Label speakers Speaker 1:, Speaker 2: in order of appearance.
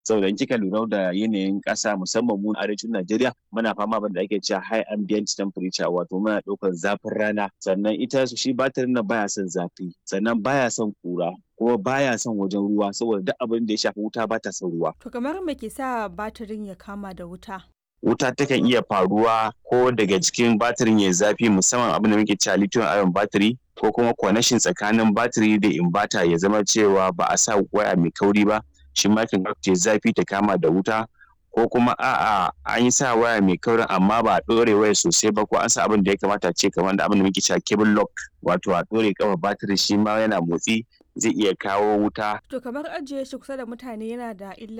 Speaker 1: saboda in kika lura da yanayin ƙasa musamman mu arewacin Najeriya muna fama da ake cewa high ambient temperature wato muna ɗaukar zafin rana sannan ita shi batirin nan baya son zafi sannan baya son ƙura kuma baya son wajen ruwa saboda duk abin da ya shafi wuta ba ta son ruwa.
Speaker 2: To kamar me ke sa batirin ya kama da wuta?
Speaker 1: Wuta takan iya faruwa ko daga cikin batirin ya zafi musamman abin da muke cewa lithium ion battery ko kuma connection tsakanin batiri da inverter ya zama cewa ba a sa waya mai kauri ba shi ma kan ce zafi ta kama da wuta ko kuma a'a an yi sa waya mai kaurin amma ba a ɗore waya sosai ba ko an sa abin da ya kamata ce kamar da abin da muke cewa cable lock wato a ɗore kafa batiri shi ma yana motsi zai iya kawo wuta.
Speaker 2: To kamar ajiye shi kusa da mutane yana da illa